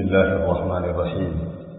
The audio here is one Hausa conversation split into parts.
الله الرحمن الرحيم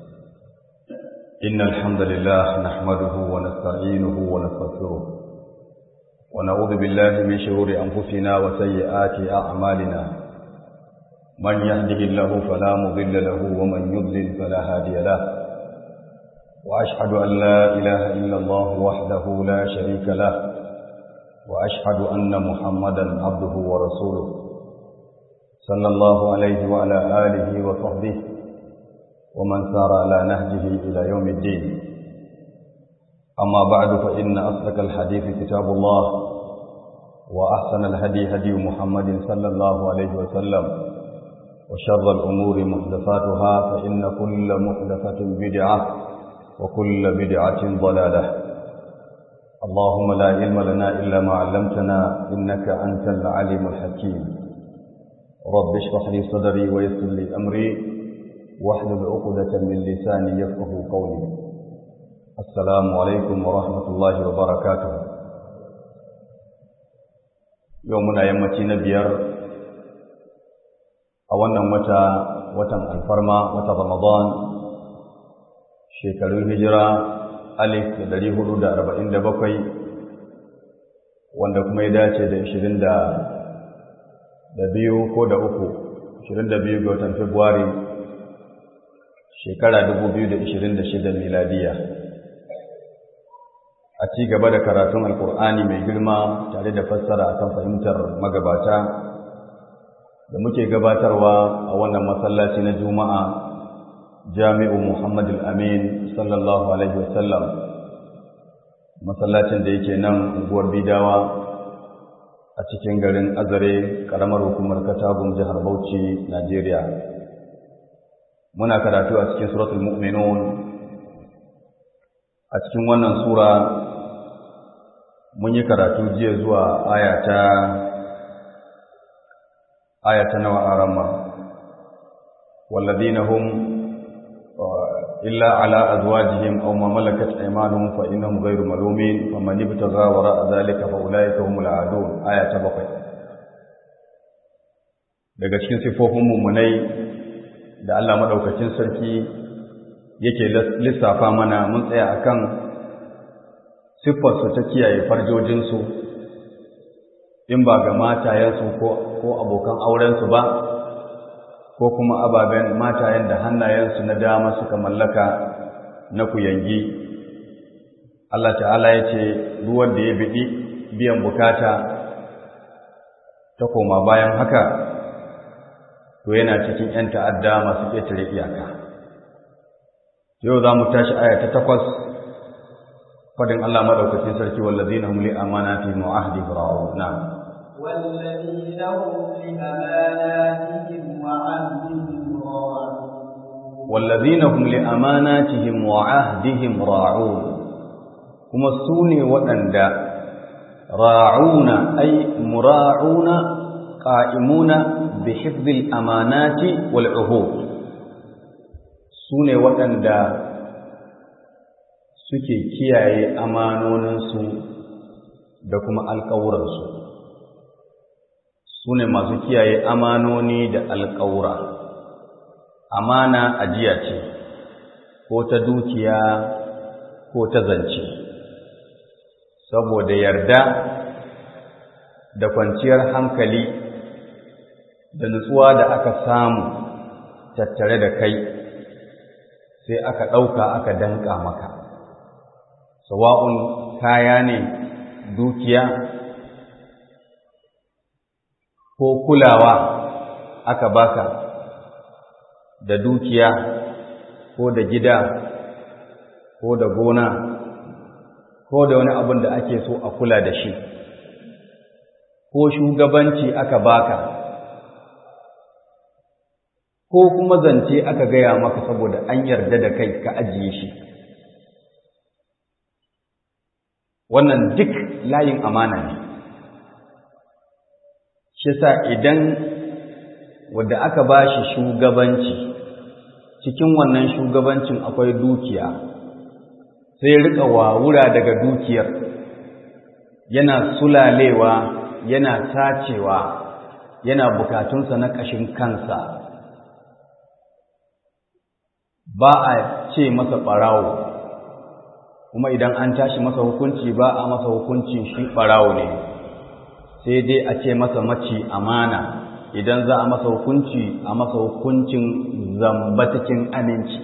إن الحمد لله نحمده ونستعينه ونستغفره ونعوذ بالله من شرور أنفسنا وسيئات أعمالنا من يهده الله فلا مضل له ومن يضلل فلا هادي له وأشهد أن لا إله إلا الله وحده لا شريك له وأشهد أن محمدا عبده ورسوله صلى الله عليه وعلى آله وصحبه ومن سار على نهجه إلى يوم الدين أما بعد فإن أصدق الحديث كتاب الله وأحسن الهدي هدي محمد صلى الله عليه وسلم وشر الأمور محدثاتها فإن كل محدثة بدعة وكل بدعة ضلالة اللهم لا علم لنا إلا ما علمتنا إنك أنت العليم الحكيم رب اشرح لي صدري ويسر لي أمري واحلل عقدة من لساني يفقه قولي السلام عليكم ورحمة الله وبركاته يومنا يمتي نبيار أولا متى وتم الفرما وتم رمضان shekarun hijira alif da dari hudu da arba'in da bakwai wanda kuma ya dace da ishirin da biyu ko da uku ishirin da biyu ga watan februari shekara dubu biyu da ishirin da shida miladiya a ci gaba da karatun alkur'ani mai girma tare da fassara akan fahimtar magabata da muke gabatarwa a wannan masallaci na juma'a jami'u Muhammad al-Amin sallallahu alaihi wasallam masallacin da yake nan unguwar Bidawa a cikin garin Azare karamar hukumar Katagun jihar Bauchi Najeriya muna karatu a cikin suratul mu'minun a cikin wannan sura mun yi karatu jiya zuwa ayata ayata nawa arama والذين هم إلا على أزواجهم أو ما ملكت أيمانهم فإنهم غير ملومين فمن ابتغى وراء ذلك فأولئك هم العادون آية بقي daga cikin sifofin mummunai da Allah madaukakin sarki yake lissafa mana mun tsaya akan siffarsu ta kiyaye farjojinsu in ba ga matayensu ko abokan aurensu ba ko kuma ababen matayen da hannayensu na dama suka mallaka na kuyangi Allah ta'ala ya ce ruwan da ya biɗi biyan bukata ta koma bayan haka to yana cikin 'yan ta'adda masu ƙetare iyaka yau za mu tashi aya ta takwas fadin Allah maɗaukacin sarki wallazina hum li amanatihim wa ahdihim ra'un na'am والذين هم لأماناتهم وعهدهم راعون والذين هم لأماناتهم وعهدهم راعون كما سوني وأندا راعون أي مراعون قائمون بحفظ الأمانات والعهود سوني وأندا suke kiyaye amanoninsu da kuma alƙawuransu su ne masu kiyaye amanoni da alƙawura amana ajiya ce ko ta dukiya ko ta zance saboda yarda da kwanciyar hankali da nutsuwa da aka samu tattare da kai sai aka ɗauka aka danƙa maka sawa'un kaya ne dukiya ko kulawa aka baka da dukiya ko da gida ko da gona ko da wani abin da ake so a kula da shi ko shugabanci aka baka ko kuma zance aka gaya maka saboda an yarda da kai ka ajiye shi wannan duk layin amana ne shi sa idan wadda aka ba shi shugabanci cikin wannan shugabancin akwai dukiya sai rika wawura daga dukiyar yana sulalewa yana tacewa yana bukatunsa na ƙashin kansa ba a ce masa ɓarawo kuma idan an tashi masa hukunci ba a masa hukuncin shi ɓarawo ne sai dai a ce masa maci amana idan za a masa hukunci a masa hukuncin zamba cikin aminci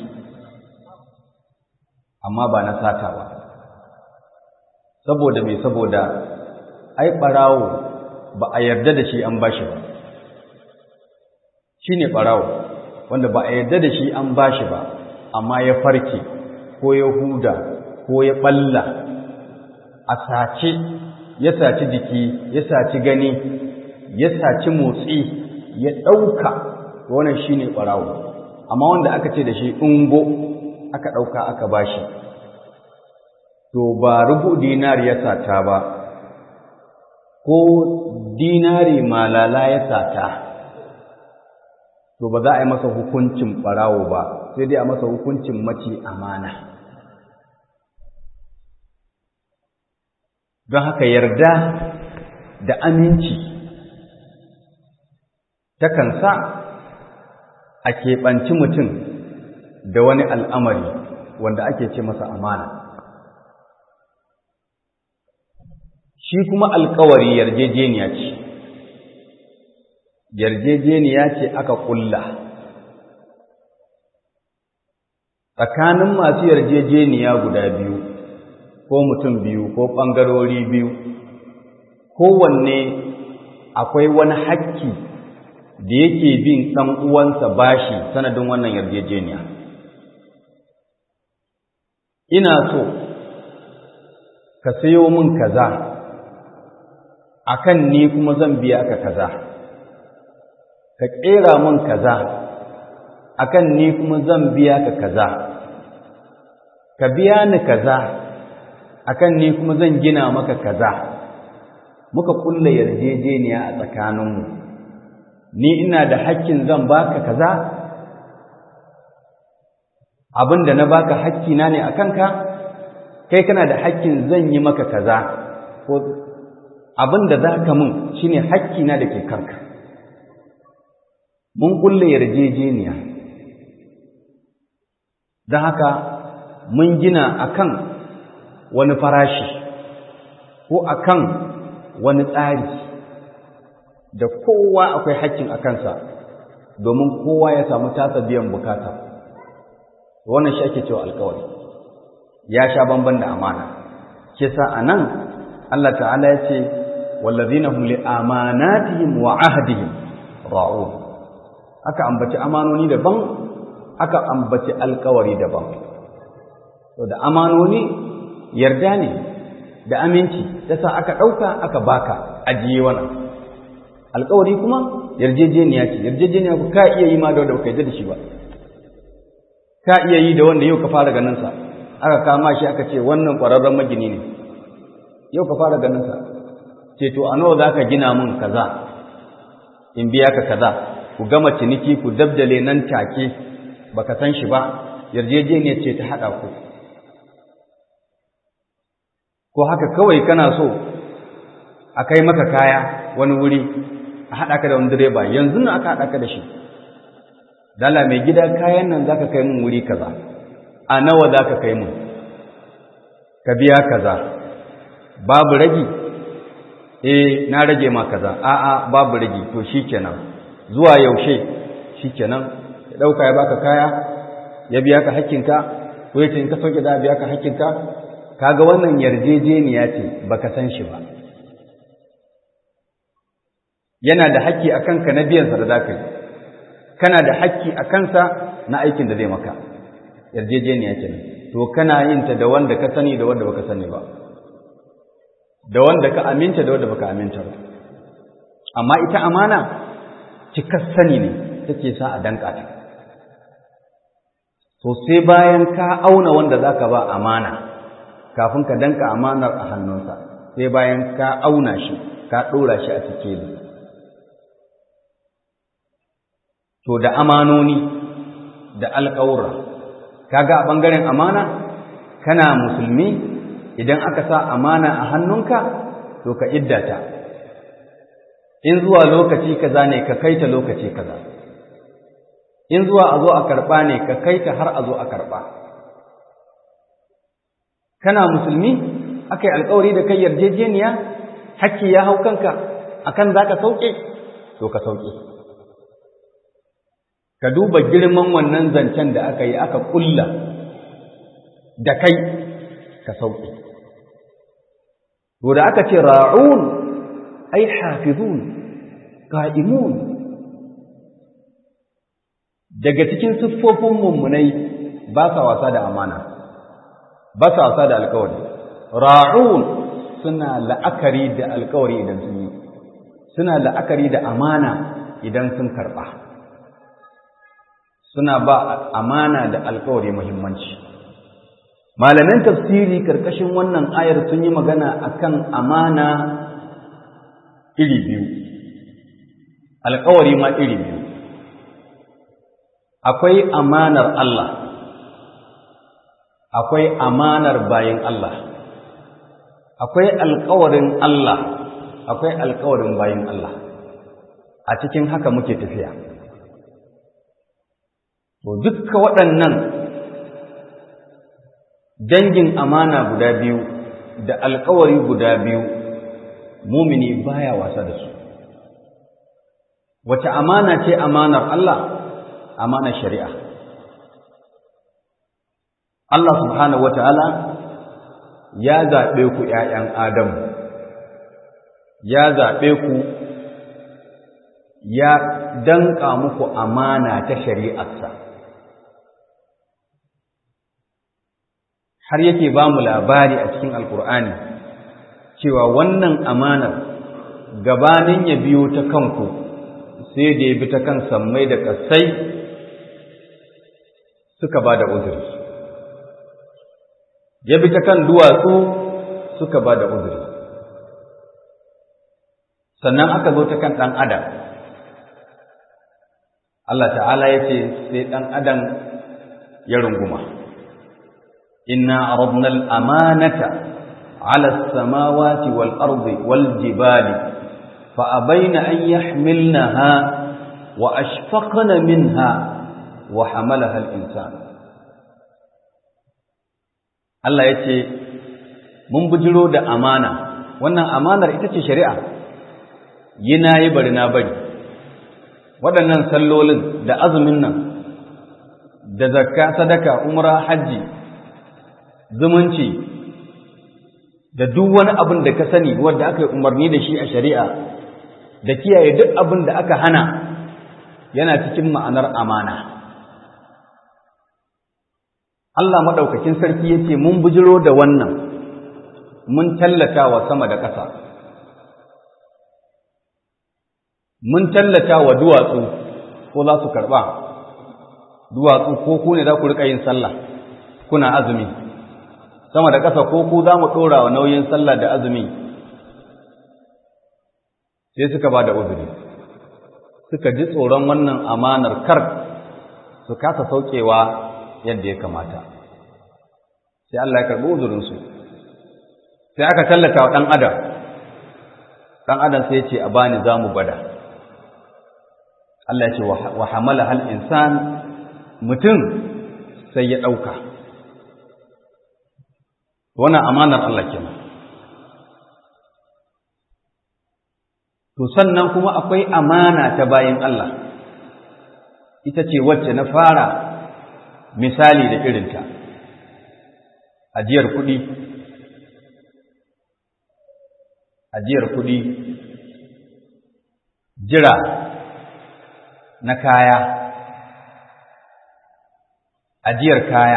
amma ba na sata ba saboda mai saboda ai ɓarawo ba a yarda da shi an bashi ba shi ne ɓarawo wanda ba a yarda da shi an bashi ba amma ya farke ko ya huda ko ya ɓalla a sace ya saci jiki ya saci gani ya saci motsi ya ɗauka wannan shi ne ɓarawo amma wanda aka ce da shi ungo aka ɗauka aka bashi to ba rubu dinari ya sata ba ko dinari malala ya sata to ba za a yi masa hukuncin ɓarawo ba sai dai a masa hukuncin mace amana don haka yarda da aminci takan sa a keɓanci mutum da wani al'amari wanda ake ce masa amana shi kuma alkawari yarjejeniya ce yarjejeniya ce aka ƙulla tsakanin masu yarjejeniya guda biyu ko mutum biyu ko ɓangarori biyu kowanne akwai wani hakki da yake bin ɗan uwansa bashi sanadin wannan yarjejeniya ina so ka sayo min kaza akan ni kuma zan biya ka kaza ka ƙera min kaza akan ni kuma zan biya ka kaza ka biya ni kaza akan ni kuma zan gina maka kaza muka kulla yarjejeniya a tsakaninmu ni ina da hakkin zan baka kaza abin da na baka hakkina ne a kanka kai kana da hakkin zan yi maka kaza ko abin da za ka mun shine hakkina da ke kanka mun kulle yarjejeniya don haka mun gina akan wani farashi ko akan wani tsari da kowa akwai hakkin a kansa domin kowa ya samu tasa biyan bukata wannan shi ake cewa alkawari ya sha bamban da amana kisa anan Allah ta'ala ya ce wallazina hum li amanatihim wa ahdihim ra'un aka ambaci amanoni daban aka ambaci alkawari daban to da amanoni yarda ne da aminci yasa aka dauka aka baka ajiye wannan alkawari kuma yarjejeniya ce yarjejeniya ku ka iya yi ma da wanda baka yarda da shi ba ka iya yi da wanda yau ka fara ganin sa aka kama shi aka ce wannan ƙwararren magini ne yau ka fara ganin sa ce to a nawa zaka gina mun kaza in biya ka kaza ku gama ciniki ku dabdale nan take baka san shi ba yarjejeniya ce ta haɗa ku ko haka kawai kana so a kai maka kaya wani wuri a haɗa ka da wani direba yanzu na aka haɗa ka da shi dala mai gida kayan nan zaka kai mun wuri kaza a nawa zaka kai mun ka biya kaza babu ragi eh na rage ma kaza a'a babu ragi to shikenan zuwa yaushe shikenan ya dauka ya baka kaya ya biya ka hakkinka ko yace in ka sauke da biya ka hakkinka kaga wannan yarjejeniya ce baka san shi ba yana da haƙƙi a kanka na biyansa da za ka yi kana da haƙƙi a kansa na aikin da zai maka yarjejeniya ce to kana yin ta da wanda ka sani da wanda baka sani ba da wanda ka aminta da wanda baka aminta ba amma ita amana cikar sani ne take sa a danka ta to sai bayan ka auna wanda zaka ba amana kafin ka danka amanar a hannunsa sai bayan ka auna shi ka ɗora shi a sikeli to da amanoni da alƙawura kaga a ɓangaren amana kana musulmi idan aka sa amana a hannunka to ka iddata in zuwa lokaci kaza ne ka kaita lokaci kaza in zuwa a zo a karɓa ne ka kai ta har a zo a karɓa kana musulmi aka yi alkawari da kai yarjejeniya hakki ya hau kanka akan za ka sauke to ka sauke ka duba girman wannan zancen da aka yi aka ƙulla da kai ka sauke to da aka ce ra'un ai hafizun qa'imun daga cikin siffofin mummunai ba sa wasa da amana ba sa wasa da alkawari ra'un suna la'akari da alkawari idan sun yi suna la'akari da amana idan sun karɓa suna ba amana da alkawari muhimmanci malaman tafsiri karkashin wannan ayar sun yi magana akan amana iri biyu alkawari ma iri biyu akwai amanar Allah akwai amanar bayin Allah akwai alkawarin Allah akwai alkawarin bayin Allah a cikin haka muke tafiya to dukka waɗannan dangin amana guda biyu da alkawari guda biyu mumini baya wasa da su wace amana ce amanar Allah amanar shari'a Allah subhanahu wata'ala ya zaɓe ku ‘ya'yan Adamu ya zaɓe ku ya danƙa muku amana ta shari'arsa har yake ba mu labari a cikin alkur'ani cewa wannan amanar gabanin ya biyo ta kanku sai da ya bi ta kan sammai da ƙasai suka ba da uzuri ya bi ta kan duwatsu suka ba da uzuri sannan aka zo ta kan ɗan adam Allah ta'ala ya ce sai ɗan adam ya runguma inna aradna al-amanata ala as-samawati wal ardi wal jibali fa abaina an yahmilnaha wa ashfaqna minha wa hamalaha al-insan Allah yace mun bujiro da amana wannan amanar ita ce shari'a yi nayi bari na bari waɗannan sallolin da azumin nan da zakka sadaka umra hajji zumunci da duk wani abin da ka sani wanda aka yi umarni da shi a shari'a da kiyaye duk abin da aka hana yana cikin ma'anar amana Allah maɗaukakin sarki ya ce mun bujiro da wannan mun tallata wa sama da ƙasa mun tallata wa duwatsu ko za su karɓa duwatsu ko ku ne za ku riƙa yin sallah kuna azumi sama da ƙasa ko ku za mu ɗora wa nauyin sallah da azumi sai suka ba da uzuri suka ji tsoron wannan amanar kar su kasa saukewa yadda ya kamata sai Allah ya karɓi uzurinsu sai aka tallata wa ɗan adam ɗan adam sai ya ce a bani za mu gwada Allah ya ce wa hamala hal insan mutum sai ya ɗauka wannan amanar Allah kenan to sannan kuma akwai amana ta bayin Allah ita ce wacce na fara misali da irinta ajiyar kuɗi ajiyar kuɗi jira na kaya ajiyar kaya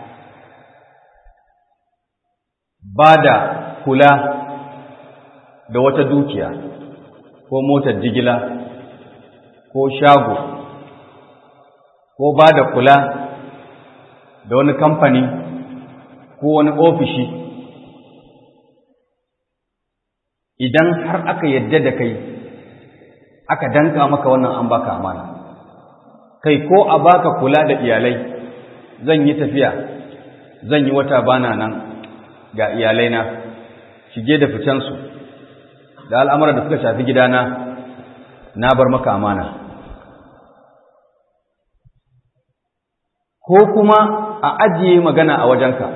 ba da kula da wata dukiya ko motar jigila ko shago ko ba da kula da wani kamfani ko wani ofishi idan har aka yadda da kai aka danka maka wannan an baka amana kai ko a baka kula da iyalai zan yi tafiya zan yi wata bana nan ga iyalaina shige da ficensu da al'amuran da suka shafi gidana na bar maka amana ko kuma a ajiye magana a wajenka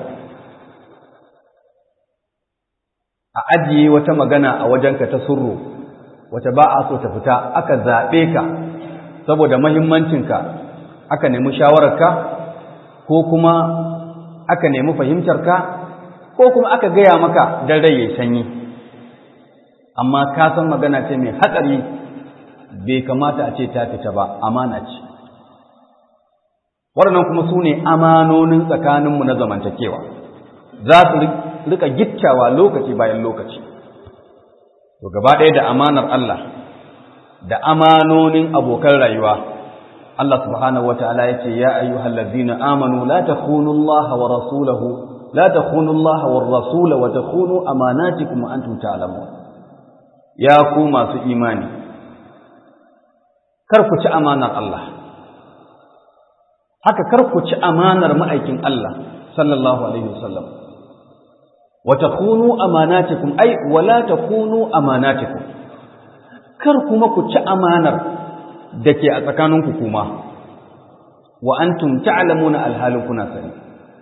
a ajiye wata magana a wajenka ta surru wata ba a so ta fita aka zaɓe ka saboda mahimmancinka aka nemi shawararka ko kuma aka nemi fahimtarka ko kuma aka gaya maka don rai ya sanyi amma ka san magana ce mai hatsari bai kamata a ce ta fita ba amana ce waɗannan kuma su ne amanonin tsakaninmu na zamantakewa za su rika giccawa lokaci bayan lokaci to gaba ɗaya da amanar Allah da amanonin abokan rayuwa Allah subhanahu wataala yace ya ayyuhallazina amanu la takhunu Allah wa rasulahu la takhunu Allah war rasula wa takhunu amanatikum wa antum ta'lamun ya ku masu imani kar ku ci amanar Allah haka kar ku ci amanar ma'aikin Allah sallallahu alaihi wasallam wa takhunu amanatikum ay wala takhunu amanatikum kar kuma ku ci amanar da ke a tsakaninku kuma wa antum ta'lamuna alhalin kuna sani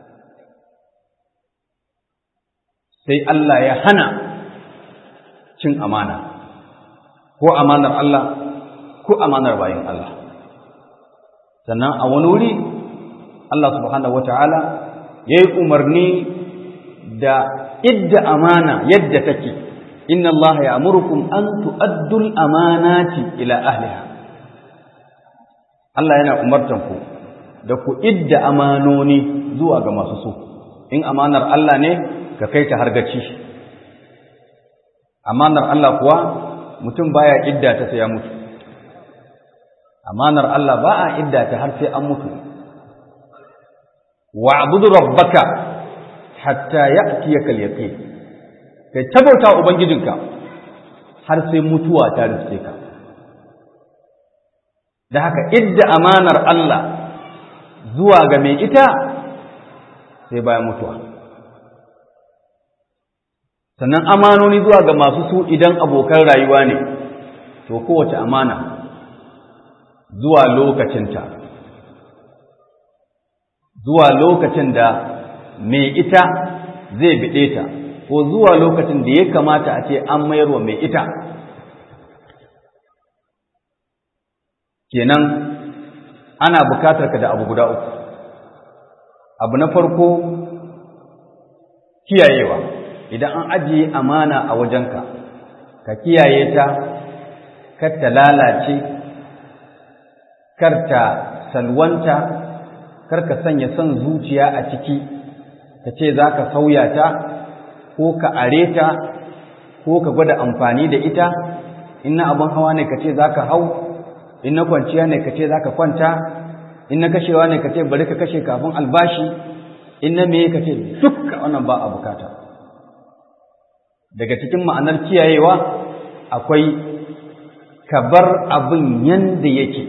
sai Allah ya hana cin amana ko amanar Allah ko amanar bayin Allah sannan a wani wuri Allah subhanahu wata'ala ya yi umarni da idda amana yadda take inna Allah ya amurkum an tu'addul amanati ila ahliha Allah yana umartan ku da ku idda amanoni zuwa ga masu so in amanar Allah ne ka kai ta hargaci amanar Allah kuwa mutum baya idda ta sai ya mutu amanar Allah ba a idda ta har sai an mutu wa'budu rabbaka hatta ya'tiyaka al-yaqin kai tabauta ubangijinka har sai mutuwa ta riske ka da haka idda amanar Allah zuwa ga mai ita sai bayan mutuwa sannan amanoni zuwa ga masu su idan abokan rayuwa ne to kowace amana zuwa lokacinta zuwa lokacin da mai ita zai biɗe ta ko zuwa lokacin da ya kamata a ce an mayarwa mai ita kenan ana bukatar ka da abu guda uku abu na farko kiyayewa idan an ajiye amana a wajenka ka kiyaye ta kar ta lalace kar ta salwanta kar ka sanya son zuciya a ciki ka ce za ka sauya ta ko ka are ta ko ka gwada amfani da ita in na abin hawa ne ka ce za ka hau in na kwanciya ne ka ce za ka kwanta in na kashewa ne ka ce bari ka kashe kafin albashi in na meye ka ce dukka wannan ba a bukata daga cikin ma'anar kiyayewa akwai ka bar abin yanda yake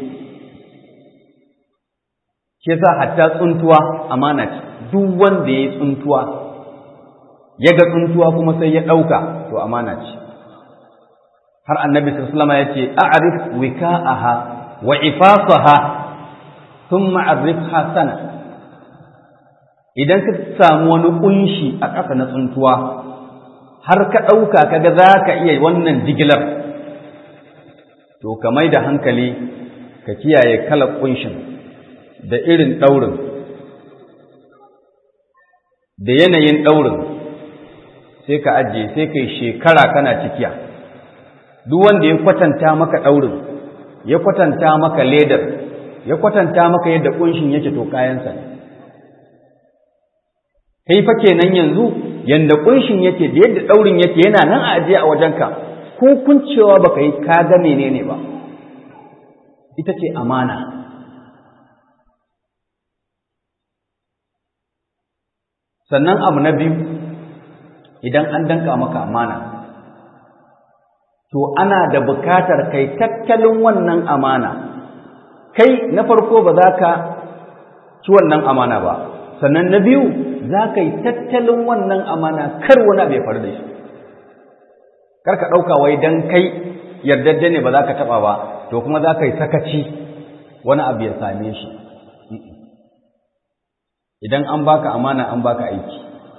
ke sa hatta tsuntuwa amana ce duk wanda ya yi tsuntuwa ya ga tsuntuwa kuma sai ya ɗauka to amana ce har annabi sallama ya ce a'rif wika'aha wa ifasaha thumma arifha sana idan ka samu wani kunshi a ƙasa na tsuntuwa har ka ɗauka kaga za ka iya wannan jigilar to ka mai da hankali ka kiyaye kalar kunshin da irin ɗaurin da yanayin ɗaurin sai ka ajiye sai kai shekara kana cikiya duk wanda ya kwatanta maka ɗaurin ya kwatanta maka ledar ya kwatanta maka yadda ƙunshin yake to kayansa ne kai fa kenan yanzu yanda ƙunshin yake da yadda ɗaurin yake yana nan a ajiye a wajenka ko kuncewa baka yi ka ga menene ba ita ce amana sannan abu na biyu idan an danka maka amana to ana da bukatar kai tattalin wannan amana kai na farko ba za ka ci wannan amana ba sannan na biyu za ka yi tattalin wannan amana kar wani abu ya faru da shi kar ka ɗauka wai don kai yardadde ne ba za ka taɓa ba to kuma za ka yi sakaci wani abu ya same shi idan an baka amana an baka aiki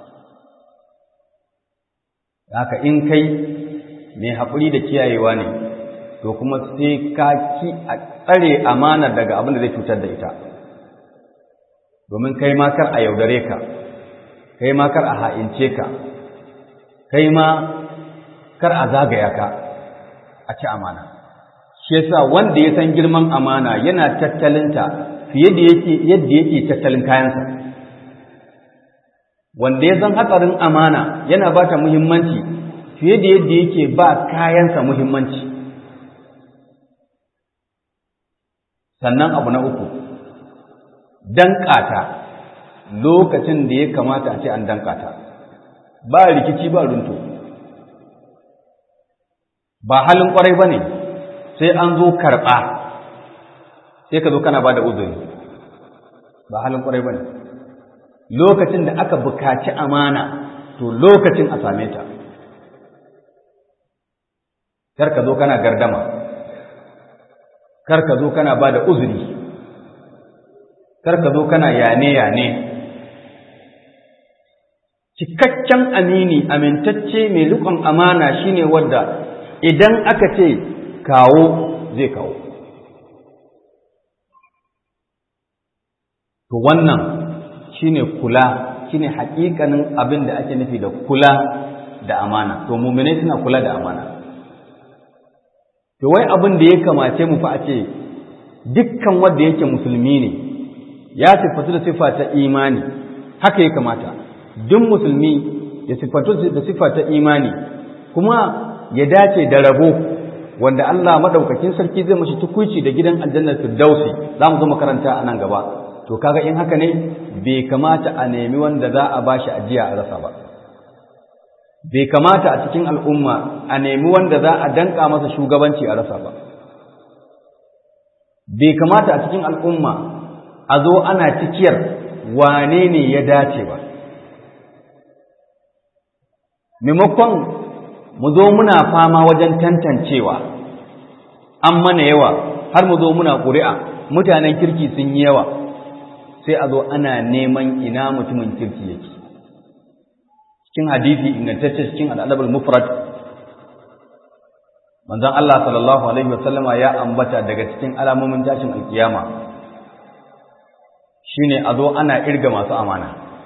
haka in kai mai haƙuri da kiyayewa ne to kuma sai ka ki a tsare amana daga abin da zai cutar da ita domin kai ma kar a yaudare ka kai ma kar a ha'ince ka kai ma kar a zagaya ka a ci amana shi yasa wanda ya san girman amana yana tattalinta fiye da yake yadda yake tattalin kayansa wanda ya san hatsarin amana yana ba ta muhimmanci fiye da yadda yake ba kayansa muhimmanci sannan abu na uku danƙata lokacin da ya kamata a ce an danƙata ba rikici ba runto ba halin ƙwarai ba ne sai an zo karɓa sai ka zo kana ba da uzuri ba halin ƙwarai ba ne lokacin da aka bukaci amana to lokacin a same ta kar ka zo kana gardama kar ka zo kana ba da uzuri kar ka zo kana yane-yane cikakken amini amintacce mai rikon amana shine wadda idan aka ce kawo zai kawo to wannan shine kula shine hakikanin abin da ake nufi da kula da amana to muminai suna kula da amana to wai abin da ya kamace mu fa a ce dukkan wanda yake musulmi ne ya siffatu da siffa ta imani haka ya kamata duk musulmi ya siffatu da siffa ta imani kuma ya dace da rabo wanda Allah madaukakin sarki zai mashi tukuici da gidan aljannar firdausi za mu zo makaranta a nan gaba to kaga in haka ne bai kamata a nemi wanda za a bashi ajiya a rasa ba bai kamata a cikin al'umma a nemi wanda za a danka masa shugabanci a rasa ba bai kamata a cikin al'umma a zo ana cikiyar wane ne ya dace ba maimakon mu zo muna fama wajen tantancewa an mana yawa har mu zo muna ƙuri'a mutanen kirki sun yi yawa sai a zo ana neman ina mutumin kirki yake cikin hadisi ingantacce cikin al'adabul mufrad manzon Allah sallallahu alaihi wasallama ya ambata daga cikin alamomin tashin alkiyama shine a zo ana irga masu amana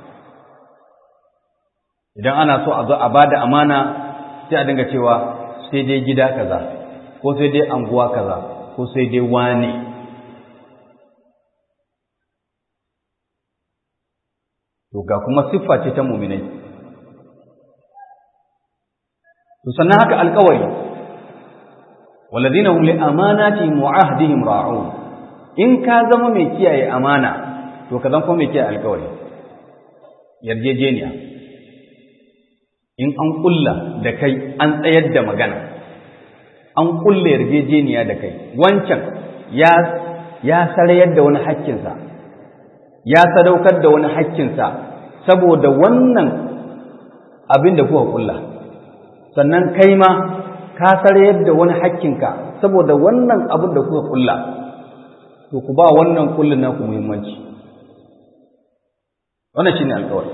idan ana so a zo a bada amana sai a dinga cewa sai dai gida kaza ko sai dai anguwa kaza ko sai dai wane to ga kuma siffa ce ta muminai to sannan haka alkawari walladina hum li amanatihim wa ahdihim ra'un in ka zama mai kiyaye amana to ka zama kuma mai kiyaye alkawari yarjejeniya in an kulla da kai an tsayar da magana an kulla yarjejeniya da kai wancan ya ya sarayar da wani hakkinsa ya sadaukar da wani hakkinsa saboda wannan abin da kuka kulla sannan kai ma ka sarayar da wani hakkinka saboda wannan abin da kuka kulla to ku ba wannan kullun naku muhimmanci wannan shine alƙawari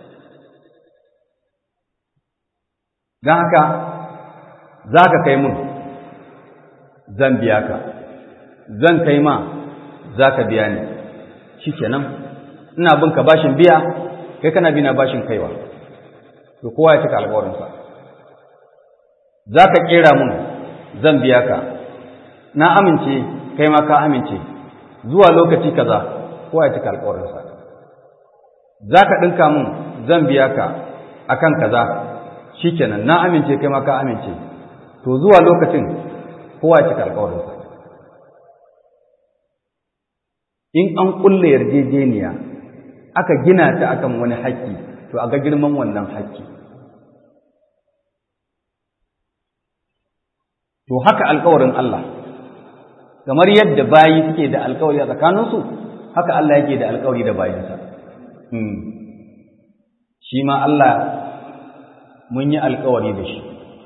don haka za ka kai mun zan biya ka zan kai ma za ka biya ni shi kenan ina bin ka bashin biya kai kana bina bashin kaiwa to kowa ya cika alkawarinsa za ka kera mun zan biya ka na amince kai ma ka amince zuwa lokaci kaza kowa ya cika alkawarinsa za ka ɗinka mun zan biya ka akan kaza shikenan na amince kai ma ka amince to zuwa lokacin kowa ya cika alƙawarinsa in an kulle yarjejeniya aka gina ta akan wani haƙƙi to a ga girman wannan haƙƙi to haka alƙawarin Allah kamar yadda bayi suke da alƙawari a tsakaninsu haka Allah yake da alƙawari da bayinsa shi ma Allah mun yi alkawari da shi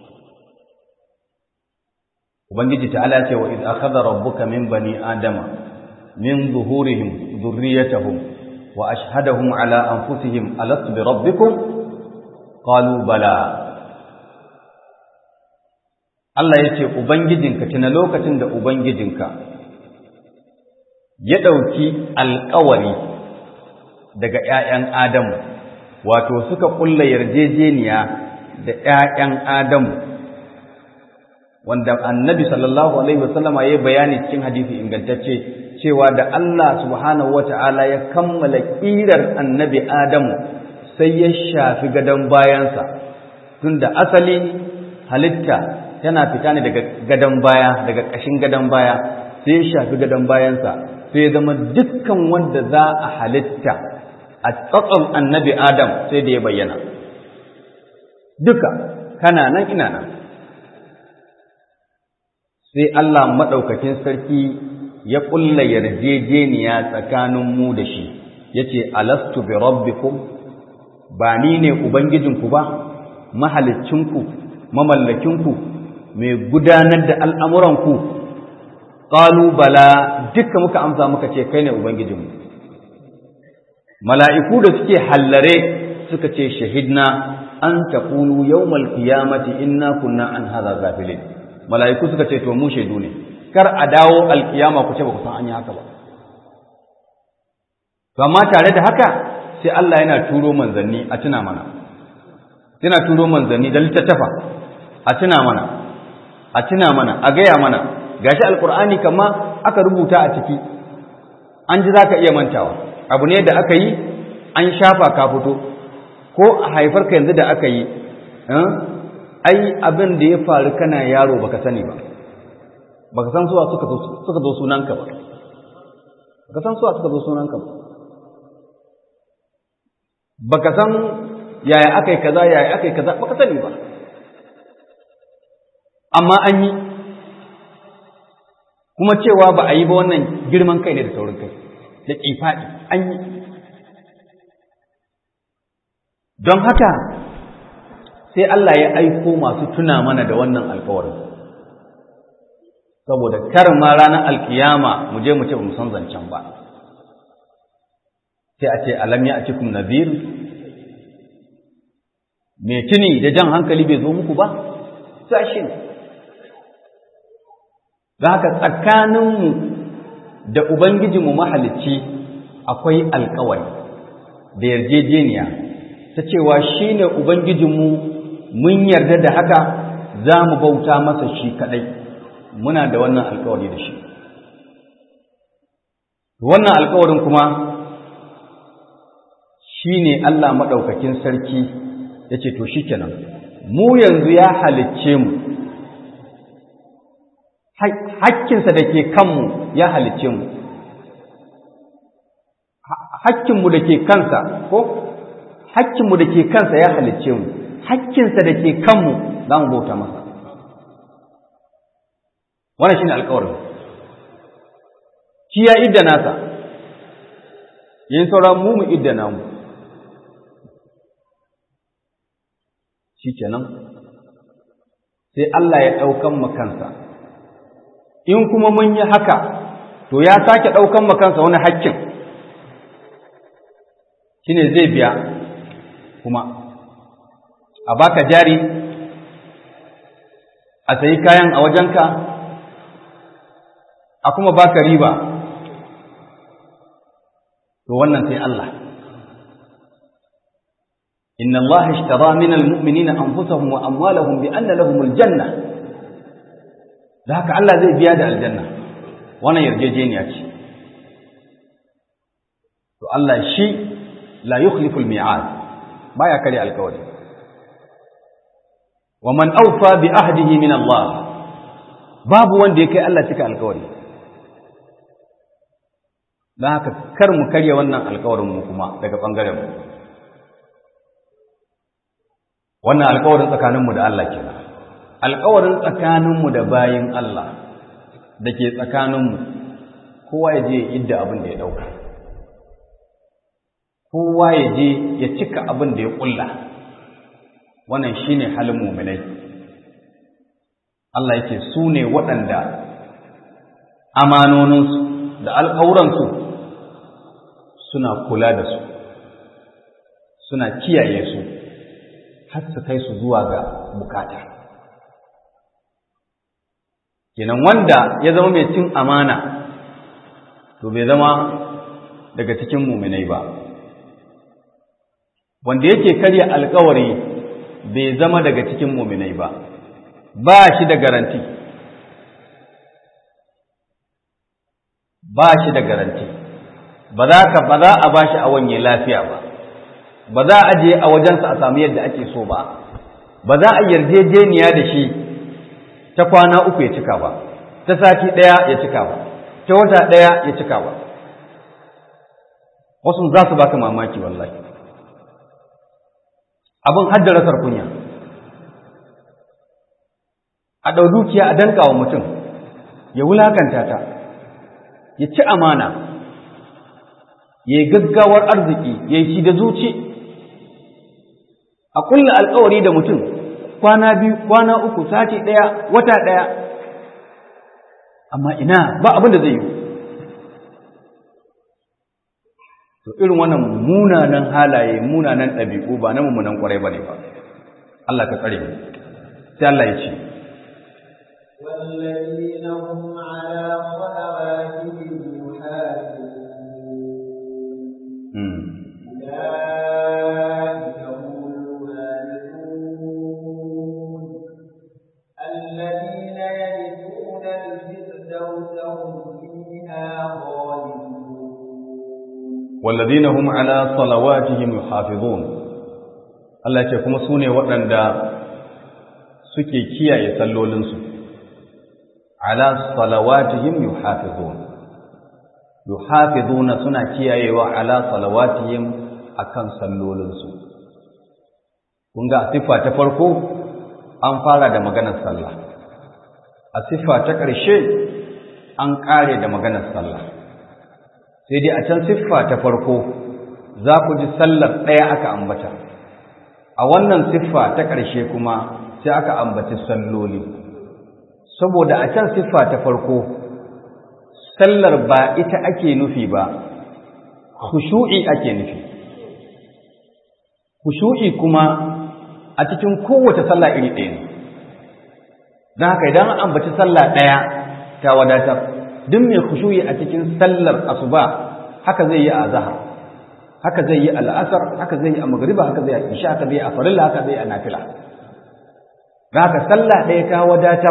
ubangiji ta'ala ce wa iz akhadha rabbuka min bani adama min zuhurihim dhurriyyatahum wa ashhadahum ala anfusihim alastu bi rabbikum qalu bala Allah yace ubangijinka tuna lokacin da ubangijinka ya dauki alƙawari daga ƴaƴan Adamu wato suka kulla yarjejeniya da ƴaƴan Adamu wanda annabi sallallahu alaihi wasallama ya bayani cikin hadisi ingantacce cewa da Allah subhanahu wata'ala ya kammala kirar annabi Adamu sai ya shafi gadon bayansa tunda asali halitta tana fita ne daga gadon baya daga ƙashin gadon baya sai ya shafi gadon bayansa sai ya zama dukkan wanda za a halitta a tsatson annabi Adam sai da ya bayyana duka kana nan ina nan sai Allah maɗaukakin sarki ya ƙulla yarjejeniya tsakanin mu da shi ya ce alastu bi rabbikum ba ni ne ubangijinku ba mahalicinku mamallakinku mai gudanar da al'amuranku ƙalu bala duka muka amsa muka ce kai ne ubangijinmu mala'iku da suke hallare suka ce shahidna an taƙulu yau malkiyamati inna kunna an haza gafilin mala'iku suka ce to mu shaidu ne kar a dawo alkiyama ku ce ba ku san an yi haka ba to amma tare da haka sai Allah yana turo manzanni a tuna mana yana turo manzanni da littattafa a tuna mana a tuna mana a gaya mana gashi alkur'ani kama aka rubuta a ciki an ji zaka iya mantawa abu ne da aka yi an shafa ka fito ko a haifar ka yanzu da aka yi ai abin da ya faru kana yaro baka sani ba baka san suwa suka suka zo sunanka ba baka san suwa suka zo sunanka ba baka san yaya akai kaza yaya akai kaza baka sani ba amma an yi kuma cewa ba a yi ba wannan girman kai ne da saurin kai da kifaɗi an yi don haka sai Allah ya aiko masu tuna mana da wannan alkawarin saboda kar ma ranar alkiyama mu je mu ce mu san zancen ba sai a ce alam ya atikum nadhir me tuni da jan hankali bai zo muku ba sai shi da haka tsakaninmu da ubangijinmu mahalicci akwai alkawari da yarjejeniya ta cewa shi ne ubangijinmu mun yarda da haka za mu bauta masa shi kaɗai muna da wannan alkawari da shi wannan alkawarin kuma shi ne Allah maɗaukakin sarki ya ce to shi kenan mu yanzu ya halicce mu hakkinsa da ke kanmu ya halicce mu hakkinmu da ke kansa ko hakkinmu da ke kansa ya halicce mu hakkinsa da ke kanmu za mu bauta masa wannan shine alƙawarin shi ya idda nasa yin sauran mu mu idda namu shi kenan sai Allah ya ɗaukan makansa in kuma mun yi haka to ya sake ɗaukan makansa wani hakkin shine zai biya kuma a baka jari a sayi kayan a wajenka a kuma baka riba to wannan sai Allah inna Allah ishtara min almu'minina anfusahum wa amwalahum bi anna lahumul janna da haka Allah zai biya da aljanna wannan yarjejeniya ce to Allah shi la yukhlifu al-mi'ad baya kare alkawari wa man awfa bi ahdihi min Allah babu wanda yake Allah cika alkawari dan haka kar mu karya wannan alkawarin mu kuma daga bangaren mu wannan alkawarin tsakanin mu da Allah kenan alkawarin tsakanin mu da bayin Allah dake tsakanin mu kowa ya je idda abin da ya dauka kowa ya je ya cika abin da ya kulla wannan shine halin mu'minai Allah yake su ne waɗanda amanoninsu da alƙawuransu suna kula da su suna kiyaye su har su kai su zuwa ga bukata kenan wanda ya zama mai cin amana to bai zama daga cikin muminai ba wanda yake karya alkawari bai zama daga cikin muminai ba ba shi da garanti ba shi da garanti ba za ka ba za a ba shi a wanye lafiya ba ba za a je a wajensa a samu yadda ake so ba ba za a yarjejeniya da shi ta kwana uku ya cika ba ta sati ɗaya ya cika ba ta wata ɗaya ya cika ba wasu za su baka mamaki wallahi abin haddara sarkunya a ɗau dukiya a danka wa mutum ya wulakanta ta ya ci amana ya yi gaggawar arziki ya yi shi da zuci a kulla alkawari da mutum kwana biyu kwana uku sati ɗaya wata ɗaya amma ina ba abin da zai yi to irin wannan munanan halaye munanan ɗabi'u ba na mummunan ƙwarai ba ne ba Allah ka tsare mu sai Allah ya ce والذين هم على صلواتهم يحافظون أولئك هم الوارثون الذين يرثون الفردوس هم فيها خالدون والذين هم على صلواتهم يحافظون Allah ce kuma su ne waɗanda suke kiyaye sallolinsu ala salawatihim yuhafizun yuhafizuna suna kiyayewa ala salawatihim akan sallolinsu kun ga siffa ta farko an fara da maganar sallah a siffa ta ƙarshe an ƙare da maganar sallah sai dai a can siffa ta farko za ku ji sallar ɗaya aka ambata a wannan siffa ta ƙarshe kuma sai aka ambaci salloli saboda a can siffa ta farko sallar ba ita ake nufi ba khushu'i ake nufi khushu'i kuma a cikin kowace sallah iri ɗaya ne don haka idan an ambaci sallah ɗaya ta wadatar duk mai khushu'i a cikin sallar asuba haka zai yi a zahar haka zai yi al'asar haka zai yi a magriba haka zai yi a isha haka zai yi a farilla haka zai yi a nafila don haka sallah ɗaya ta wadatar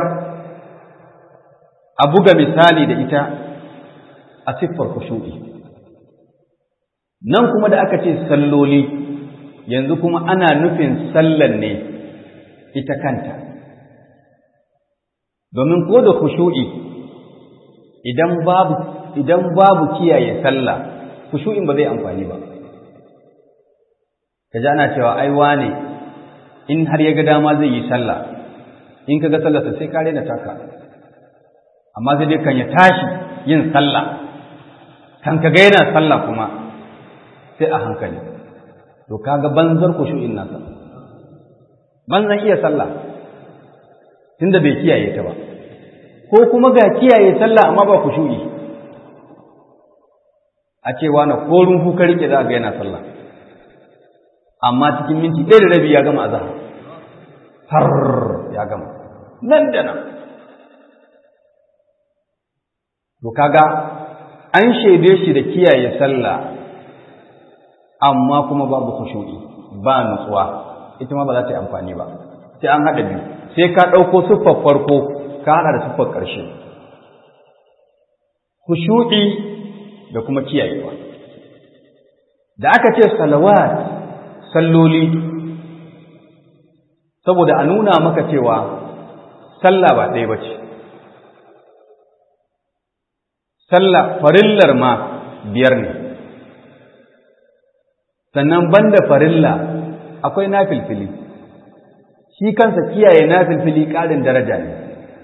a buga misali da ita a siffar khushu'i nan kuma da aka ce salloli yanzu kuma ana nufin sallan ne ita kanta domin ko da khushu'i idan babu idan babu kiyaye sallah khushu'in ba zai amfani ba kaji ana cewa ai wane in har ya ga dama zai yi sallah in kaga sallarsa sai ka rena taka amma sai dai kan ya tashi yin sallah kan kaga yana sallah kuma sai a hankali to kaga banzar khushu'in nasa banzan iya sallah tunda bai kiyaye ta ba ko kuma ga kiyaye sallah amma ba khushu'i a cewa na korun kuka rike za ga yana sallah amma cikin minti ɗaya da rabi ya gama azhar har ya gama nan da nan to kaga an shaide shi da kiyaye sallah amma kuma babu khushu'i ba nutsuwa ita ma ba za ta yi amfani ba sai an haɗa biyu sai ka ɗauko siffar farko ka haɗa da siffar ƙarshe khushu'i da kuma kiyayewa da aka ce salawat salloli saboda a nuna maka cewa sallah ba ɗaya ba ce sallah farillar ma biyar ne sannan banda farilla akwai nafilfili shi kansa kiyaye nafilfili ƙarin daraja ne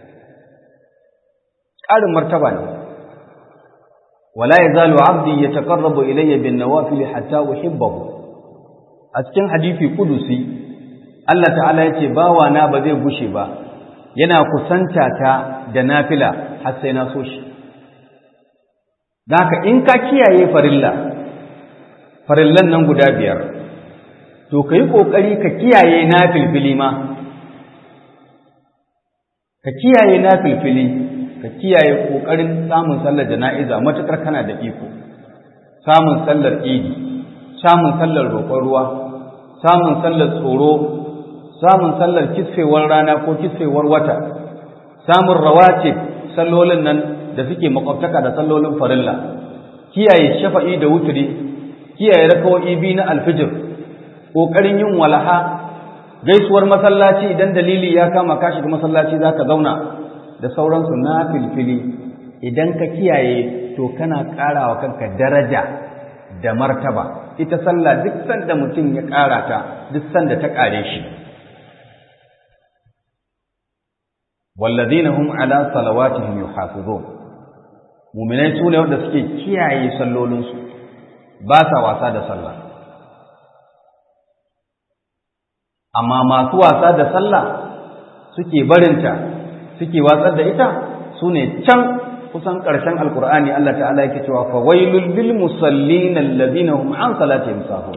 ƙarin martaba ne wala yazalu abdi yataqarrabu ilayya bin nawafil hatta uhibbahu a cikin hadisi kudusi Allah ta'ala yace bawa na ba zai gushe ba yana kusanta ta da nafila har sai na so shi haka in ka kiyaye farilla farillan nan guda biyar to ka yi ƙoƙari ka kiyaye na filfili ma ka kiyaye na filfili ka kiyaye ƙoƙarin samun sallar jana'iza matuƙar kana da iko samun sallar idi samun sallar roƙon ruwa samun sallar tsoro samun sallar kisfewar rana ko kisfewar wata samun rawace sallolin nan da suke makwabtaka da sallolin farilla kiyaye shafa'i da wuturi kiyaye rakawo'i biyu na alfijir ƙoƙarin yin walaha gaisuwar masallaci idan dalili ya kama ka shiga masallaci za ka zauna da sauransu na filfili idan ka kiyaye to kana ƙarawa kanka daraja da martaba ita sallah duk sanda mutum ya ƙara ta duk sanda ta ƙare shi wallazina hum ala salawatihim yuhafizun mu'minai su ne wanda suke kiyaye sallolinsu ba sa wasa da sallah amma masu wasa da sallah suke barinta suke watsar da ita su ne can kusan ƙarshen alkur'ani Allah ta'ala yake cewa fa wailul lil musallin alladhina hum an salatihim sahun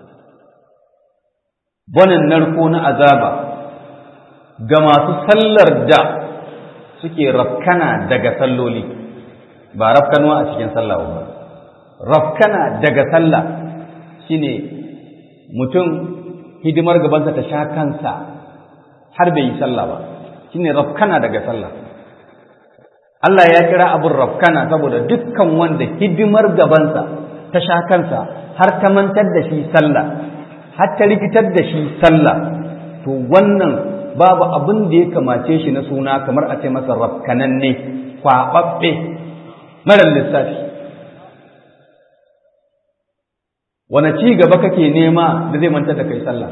wannan narko na azaba ga masu sallar da suke rafkana daga salloli ba rafkanuwa a cikin sallah ba rafkana daga sallah shine mutum hidimar gabansa ta sha kansa har bai yi sallah ba shine rafkana daga sallah Allah ya kira abin rafkana saboda dukkan wanda hidimar gabansa ta sha kansa har ta mantar da shi sallah har ta rikitar da shi sallah to wannan babu abin da ya kamace shi na suna kamar a ce masa rafkananne kwaɓaɓɓe marar lissafi wane ci gaba kake nema da zai mantar da kai sallah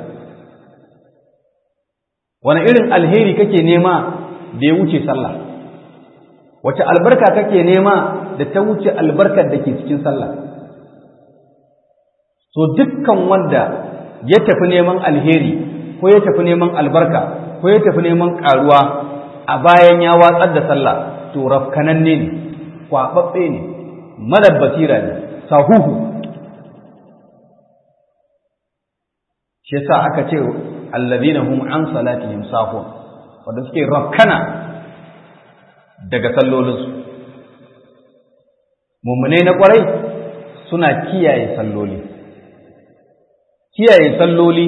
wane irin alheri kake nema da ya wuce sallah wace albarka kake nema da ta wuce albarkar da ke cikin sallah so dukkan wanda ya tafi neman alheri ko ya tafi neman albarka ko ya tafi neman karuwa a bayan ya watsar da sallah to rafkananne ne kwaɓaɓɓe ne madar basira ne sahuhu shi yasa aka ce allazina hum an salatihim sahun wanda suke rakkana daga sallolinsu mummune na kwarai suna kiyaye salloli kiyaye salloli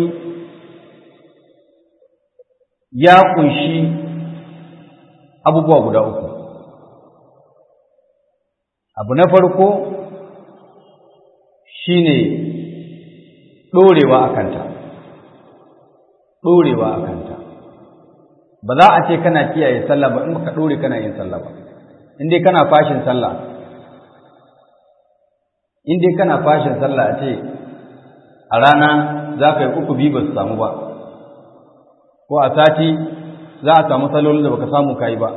ya kunshi abubuwa guda uku abu na farko shine ɗorewa a kanta ɗorewa a kanta ba za a ce kana kiyaye sallah ba in baka ɗore kana yin sallah ba in dai kana fashin sallah in dai kana fashin sallah a ce a rana za ka yi uku biyu ba su samu ba ko a sati za a samu salolin da baka samu ka yi ba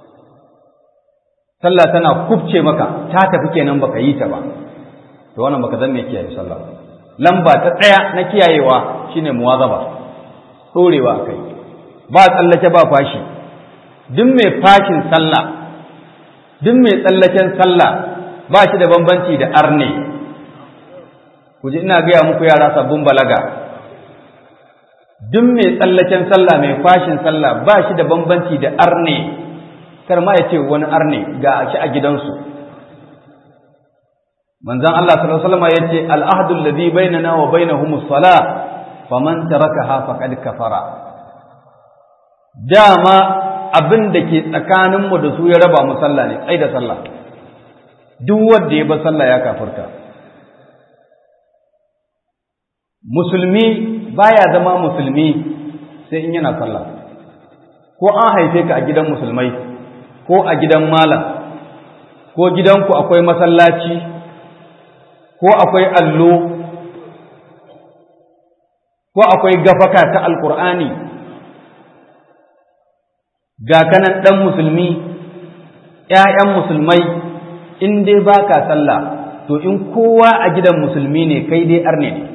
sallah tana kubce maka ta tafi kenan baka yi ta ba to wannan baka zan mai kiyaye sallah lamba ta ɗaya na kiyayewa shine muwazaba ɗorewa a kai ba tsallake ba fashi duk mai fashin sallah duk mai tsallaken sallah ba shi da bambanci da arne ku ji ina gaya muku yara sabbin balaga duk mai tsallaken sallah mai fashin sallah ba shi da bambanci da arne kar ma ya ce wani arne ga shi a gidansu manzon Allah sallallahu alaihi wasallam yace al-ahdu alladhi bainana wa bainahum as-salah faman tarakaha faqad kafara dama abin da ke tsakaninmu da su ya raba mu sallah ne tsai da sallah duk wanda ya ba sallah ya kafirta musulmi baya zama musulmi sai in yana sallah ko an haife ka a gidan musulmai ko a gidan malam ko gidanku akwai masallaci ko akwai allo ko akwai gafaka ta alkur'ani ga kanan ɗan musulmi ‘ya'yan musulmai in dai ba ka sallah to in kowa a gidan musulmi ne kai dai arne ne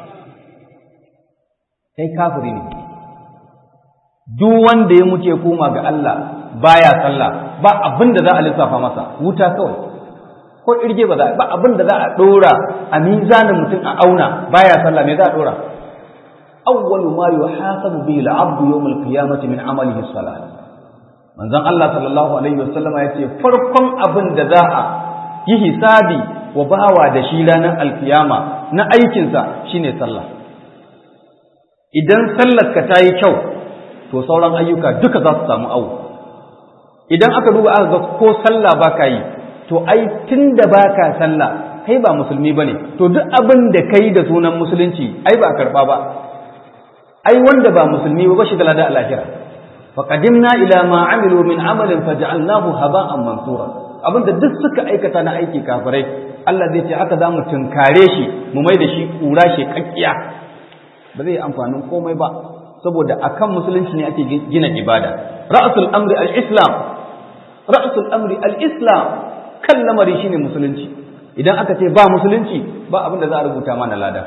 kai kafiri ne duk wanda ya muke koma ga Allah baya sallah ba abin da za a lissafa masa wuta kawai ko irge ba za ba abin da za a dora a mizanin mutum a auna baya sallah me za a dora awwalu ma yuhasabu bihi al-'abdu yawm al-qiyamati min 'amalihi as-salat manzon Allah sallallahu alaihi wasallama yace farkon abin da za a yi hisabi wa bawa da shi ranar alkiyama na aikinsa shine sallah idan sallarka ta yi kyau to sauran ayyuka duka za su samu awo idan aka duba aka ga ko sallah ba ka yi to ai tun da ba ka sallah kai ba musulmi ba ne to duk abin da ka yi da sunan musulunci ai ba a karɓa ba ai wanda ba musulmi ba shi da lada a lahira faqadimna ila ma amilu min amalin faj'alnahu haba'an mansura abinda duk suka aikata na aiki kafirai Allah zai ce haka za mu tunkare shi mu mai da shi kura shi kakkiya ba zai amfanin komai ba saboda akan musulunci ne ake gina ibada ra'sul amri al-islam ra'sul amri al-islam kan lamari shine musulunci idan aka ce ba musulunci ba abin da za a rubuta mana lada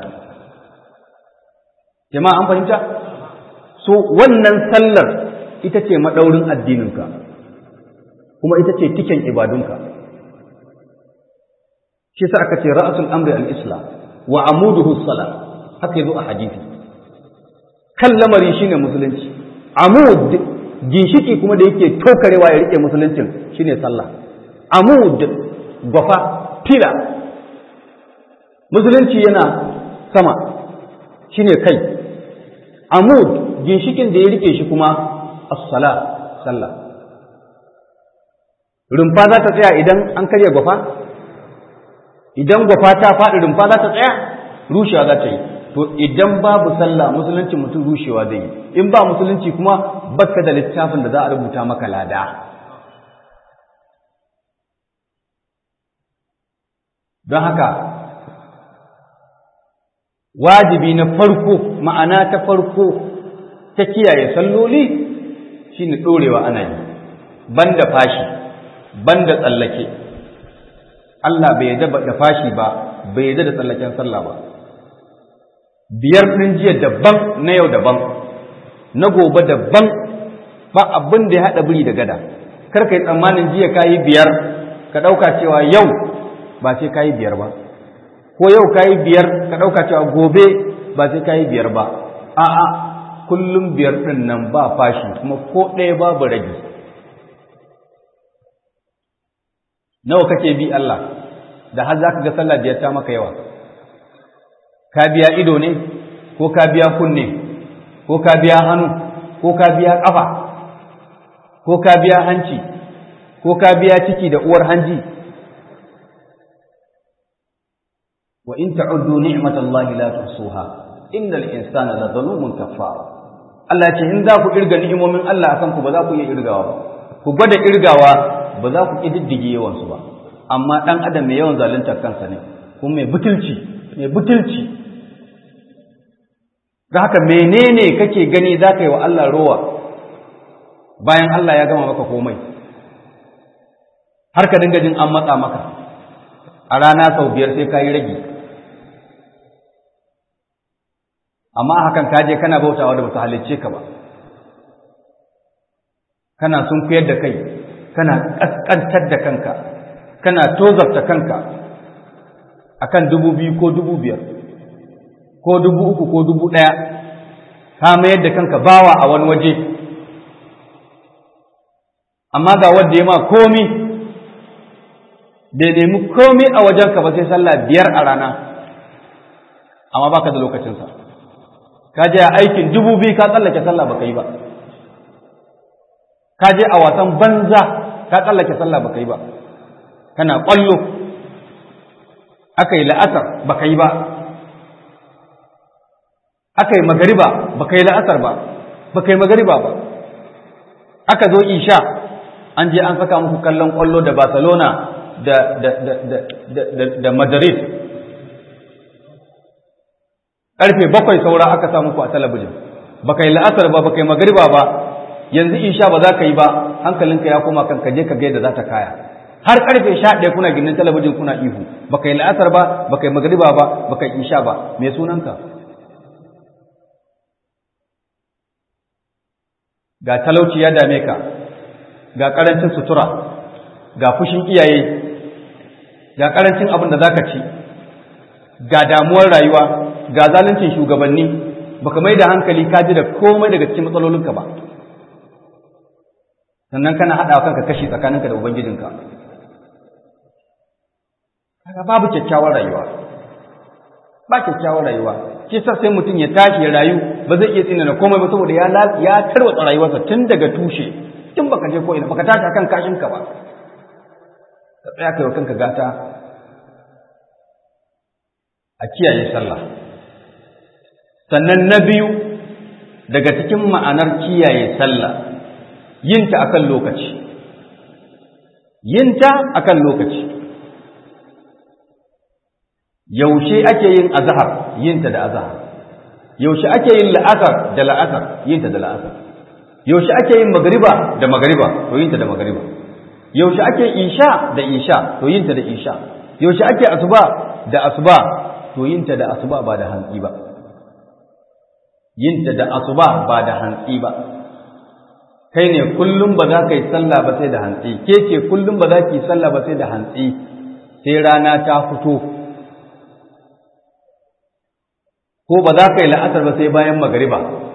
jama'a an fahimta so wannan sallar ita ce madaurin addininka kuma ita ce tiken ibadunka shi sa aka ce ra'sul amri al-islam wa amuduhu as-salat haka yazo a hadisi kan lamari shine musulunci amud ginshiki kuma da yake tokarewa ya rike musuluncin shine sallah amud gwafa fila musulunci yana sama shine kai amud ginshikin da ya rike shi kuma as-sala sallah rumfa za ta tsaya idan an karya gwafa idan gwafa ta faɗi rumfa za ta tsaya rushewa za ta yi to idan babu sallah musulunci mutum rushewa zai yi in ba musulunci kuma baka da littafin da za a rubuta maka lada don haka wajibi na farko ma'ana ta farko ta kiyaye salloli shine ɗorewa ana yi banda fashi banda tsallake Allah bai yarda da fashi ba bai yarda da tsallaken sallah ba biyar ɗin jiya daban na yau daban na gobe daban ba abin da ya haɗa biri da gada kar ka yi tsammanin jiya ka yi biyar ka ɗauka cewa yau ba sai ka yi biyar ba ko yau ka yi biyar ka ɗauka cewa gobe ba sai ka yi biyar ba a'a kullum biyar ɗin nan ba fashi kuma ko ɗaya babu rage nawa kake bi Allah da har za ka ga sallah biyar ta maka yawa ka biya ido ne ko ka biya kunne ko ka biya hannu ko ka biya ƙafa ko ka biya hanci ko ka biya ciki da uwar hanji wa in ta'uddu ni'matallahi la tuhsuha innal insana la zalumun kaffar Allah ce in za ku irga ni'imomin Allah akan ku ba za ku iya irgawa ba ku gwada irgawa ba za ku kididdige yawan su ba amma dan adam mai yawan zalunta kansa ne kuma mai butulci mai butulci da haka menene kake gani za ka yi wa Allah rowa bayan Allah ya gama maka komai har ka dinga jin an matsa maka a rana sau biyar sai ka yi ragi amma hakan ka je kana bautawa da bata halicce ka ba kana sunkuyar da kai kana ƙasƙantar da kanka kana tozarta kanka akan dubu biyu ko dubu biyar ko dubu uku ko dubu ɗaya ka mayar da kanka bawa a wani waje amma ga wanda ya ma komi bai nemi komi a wajenka ba sai sallah biyar a rana amma baka da lokacinsa ka je a aikin dubu biyu ka tsallake sallah baka yi ba ka je a wasan banza ka tsallake sallah baka yi ba kana ƙwallo aka yi la'asar baka yi ba aka yi magariba ba ka yi la'asar ba ba ka yi magariba ba aka zo isha an je an saka muku kallon kwallo da barcelona da, da, da, da, da, da, da madrid ƙarfe bakwai saura aka sa muku a talabijin ba ka yi la'asar ba ba ka yi magariba ba yanzu isha ba za ka yi ba hankalinka ya koma kan ka je ka ga yadda za ta kaya har karfe sha ɗaya kuna ginin talabijin kuna ihu ba ka yi la'asar ba ba ka yi magariba ba ba ka yi isha ba me sunanka ga talauci ya dame ka ga ƙarancin sutura ga fushin iyaye ga karancin abin da zaka ci ga damuwar rayuwa ga zaluncin shugabanni baka mai da hankali ka ji da komai daga cikin matsalolinka ba sannan kana haɗa kanka kashi tsakaninka da ubangijinka kaga babu kyakkyawar rayuwa ba kyakkyawar rayuwa shi sa sai mutum ya tashi ya rayu ba zai iya tsinana komai ba saboda ya ya tarwatsa rayuwarsa tun daga tushe tun baka je ko ina baka tashi akan kashinka ba ka tsaya kai wa kanka gata a kiyaye sallah sannan na biyu daga cikin ma'anar kiyaye sallah yinta akan lokaci yinta akan lokaci yaushe ake yin azhar yinta da azhar yaushe ake yin la'asar da la'asar yinta da la'asar yaushe ake yin magriba da magriba to yinta da magriba yaushe ake isha da isha to yinta da isha yaushe ake asuba da asuba to yinta da asuba ba da hantsi ba yinta da asuba ba da hantsi ba kai ne kullum ba za ka yi sallah ba sai da hantsi ke ce kullum ba za ki yi sallah ba sai da hantsi sai rana ta fito ko ba za ka yi la'asar ba sai bayan magariba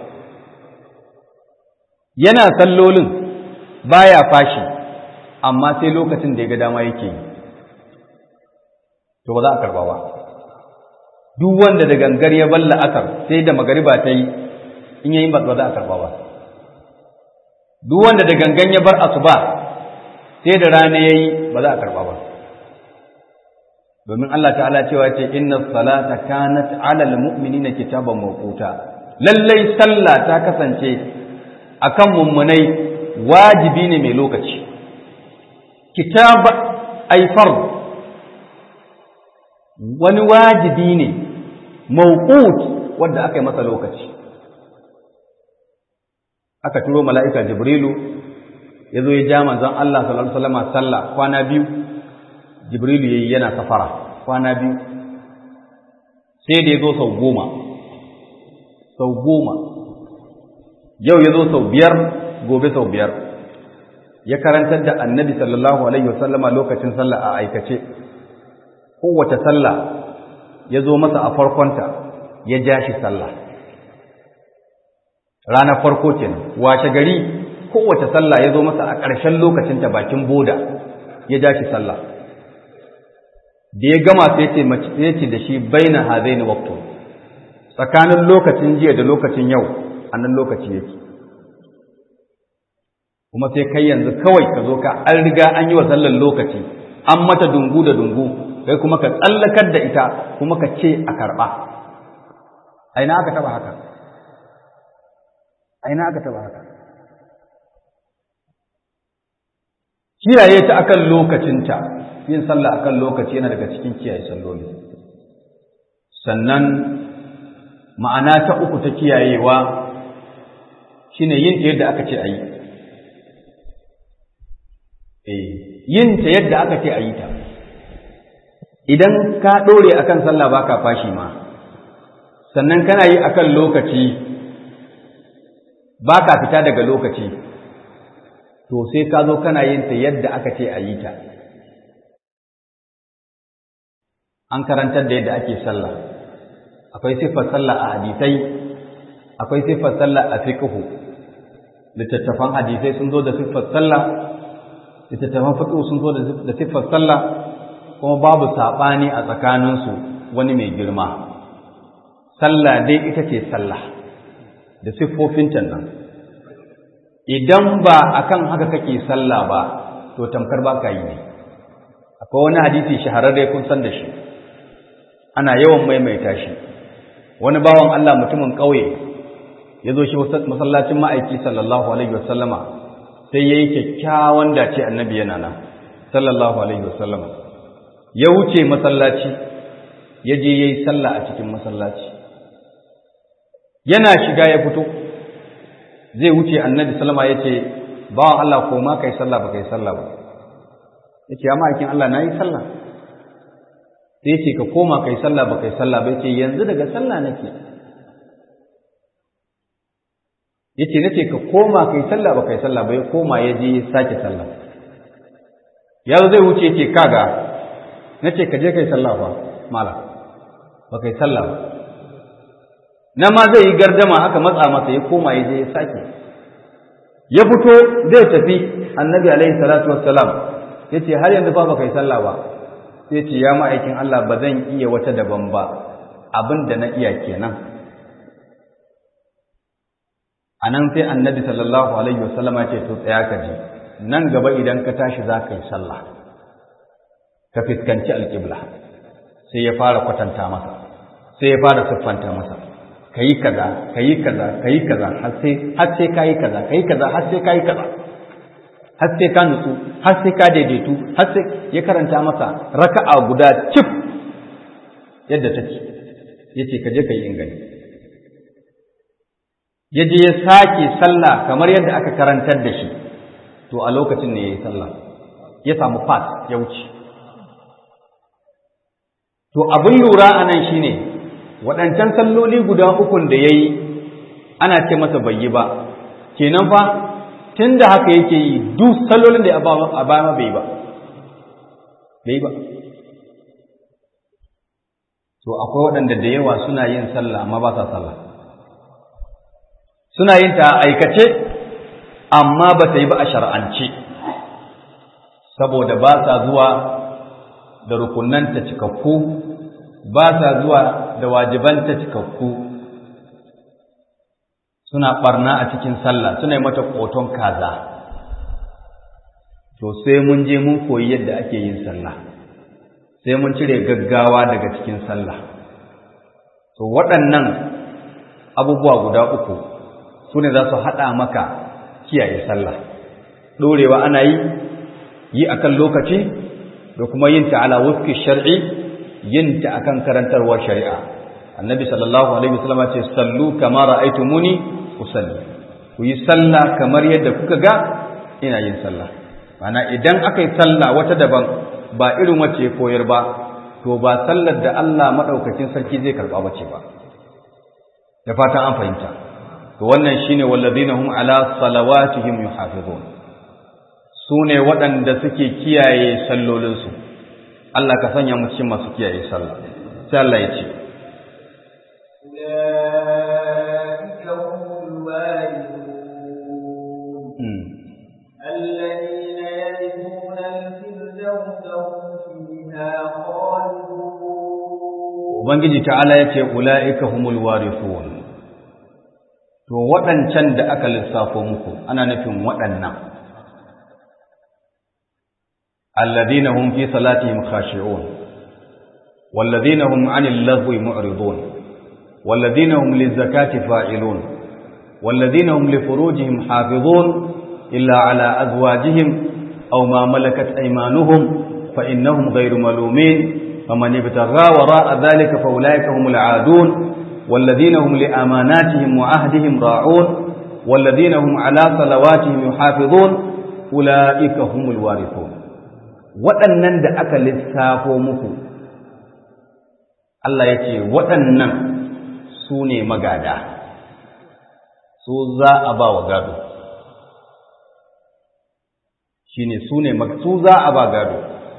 yana sallolin baya fashi amma sai lokacin da ya ga dama yake yi to ba za a karba ba duk wanda da gangar ya bar la'asar sai da magariba ta yi in yayin ba za a karba ba duk wanda da gangan ya bar asuba sai da rana yayi ba za a karba ba domin Allah ta'ala cewa ce inna salata kanat 'alal mu'minina kitaban mawquta lallai sallah ta kasance akan mummunai wajibi ne mai lokaci kitab ay fard wani wajibi ne mawqut wanda aka yi masa lokaci aka turo mala'ika jibrilu ya zo ya ja manzon Allah sallallahu alaihi wasallam sallah kwana biyu jibrilu yayi yana safara kwana biyu sai da ya zo sau goma sau goma yau ya zo sau biyar gobe sau biyar ya karantar da annabi sallallahu alaihi wasallama lokacin sallah a aikace kowace sallah ya zo masa a farkonta ya ja shi sallah ranar farko kenan washe gari kowace sallah ya zo masa a ƙarshen lokacinta bakin boda ya ja shi sallah da ya gama sai ya ce da shi baina hazaini waqtu tsakanin lokacin jiya da lokacin yau a nan lokaci yake kuma sai kai yanzu kawai ka zo ka an riga an yi wa sallar lokaci an mata dungu da dungu kai kuma ka tsallakar da ita kuma ka ce a karɓa aina aka taba haka aina aka taba haka kiyaye ta akan lokacinta yin sallah akan lokaci yana daga cikin kiyaye salloli sannan ma'ana ta uku ta kiyayewa shine yin ta yadda aka ce a yi yin ta yadda aka ce a yi ta idan ka ɗore akan sallah baka fashi ma sannan kana yi akan lokaci baka fita daga lokaci to sai ka zo kana yin ta yadda aka ce a yi ta an karantar da yadda ake sallah akwai siffar sallah a hadisai akwai siffar sallah a fiqhu littattafan hadisai sun zo da siffar sallah littattafan fiqhu sun zo da siffar sallah kuma babu saɓani a tsakaninsu wani mai girma sallah dai ita ce sallah da siffofinta nan idan ba akan haka kake sallah ba to tamkar ba ka yi ne akwai wani hadisi shahararre kun san da shi ana yawan maimaita shi wani bawan Allah mutumin ƙauye ya zo shi masallacin ma'aiki sallallahu alaihi wasallama sai ya yi kyakkyawan dace annabi yana nan sallallahu alaihi wasallama ya wuce masallaci ya je ya yi sallah a cikin masallaci yana shiga ya fito zai wuce annabi sallama ya ce bawan Allah ko ma kai sallah ba kai sallah ba ya ce ya ma'aikin Allah na yi sallah sai ce ka koma kai sallah ba kai sallah ba ce yanzu daga sallah nake yace nace ka koma kai sallah ba kai sallah ba ya koma ya je sake sallah ya zai wuce yake kaga na ce ka je kai sallah fa malam ba kai sallah ba na ma zai yi gardama aka matsa masa ya koma ya je ya sake ya fito zai tafi annabi alaihi salatu wassalam ya ce har yanzu fa ba kai sallah ba sai ce ya ma'aikin Allah ba zan iya wata daban ba abin da na iya kenan a nan sai annabi sallallahu alaihi wasallama ce to tsaya ka ji nan gaba idan ka tashi za ka yi sallah ka fiskanci alƙibla sai ya fara kwatanta masa sai ya fara siffanta masa ka yi kaza ka yi kaza ka yi kaza har sai ka yi kaza ka yi kaza har sai ka yi kaza har sai ka nutsu har sai ka daidaitu har sai ya karanta masa raka'a guda cif yadda take yace ka je ka yi ingani ya je ya sake sallah kamar yadda aka karantar da shi to a lokacin ne ya yi sallah ya samu fat ya wuce to abin lura a nan shine waɗancan salloli guda ukun da ya yi ana ce masa bai yi ba kenan fa tun da haka yake yi duk sallolin da a baya bai ba bai ba to akwai waɗanda da yawa suna yin sallah amma ba sa sallah suna yin ta aikace amma ba ta yi ba a shar'ance saboda ba sa zuwa da rukunanta cikakku ba sa zuwa da wajibanta cikakku suna barna a cikin sallah suna yi mata ƙoton kaza to sai mun je mun koyi yadda ake yin sallah sai mun cire gaggawa daga cikin sallah to waɗannan abubuwa guda uku su ne za su haɗa maka kiyaye sallah ɗorewa ana yi yi akan lokaci da kuma yin ta ala wuski shar'i yin ta akan karantarwar shari'a annabi sallallahu alaihi wasallam ce sallu kama ra'aytumuni usalli ku yi sallah kamar yadda kuka ga ina yin sallah mana idan aka yi sallah wata daban ba irin wacce ya koyar ba to ba sallar da Allah madaukakin sarki zai karba bace ba da fatan an fahimta to wannan shine walladina hum ala salawatihim yuhafizun sune waɗanda suke kiyaye sallolinsu Allah ka sanya mu cikin masu kiyaye sallah sai Allah ya ce أولئك هم الوارثون الذين يرثون الفردوس هم فيها خالدون Ubangiji ta'ala ya ce ula'ika humul warithun to waɗancan da aka lissafo muku ana nufin waɗannan alladhina hum fi salatihim khashi'un walladhina hum 'anil lagwi mu'ridun walladhina hum lizakati fa'ilun walladhina hum li furujihim hafizun illa 'ala azwajihim aw ma malakat aymanuhum fa innahum ghayru malumin faman ibtagha wara'a dhalika fa ulaika humul 'adun والذين هم لأماناتهم وعهدهم راعون والذين هم على صلواتهم يحافظون أولئك هم الوارثون waɗannan da aka lissafo muku Allah ya ce waɗannan su ne magada su za a ba wa gado shi ne su ne su za a ba gado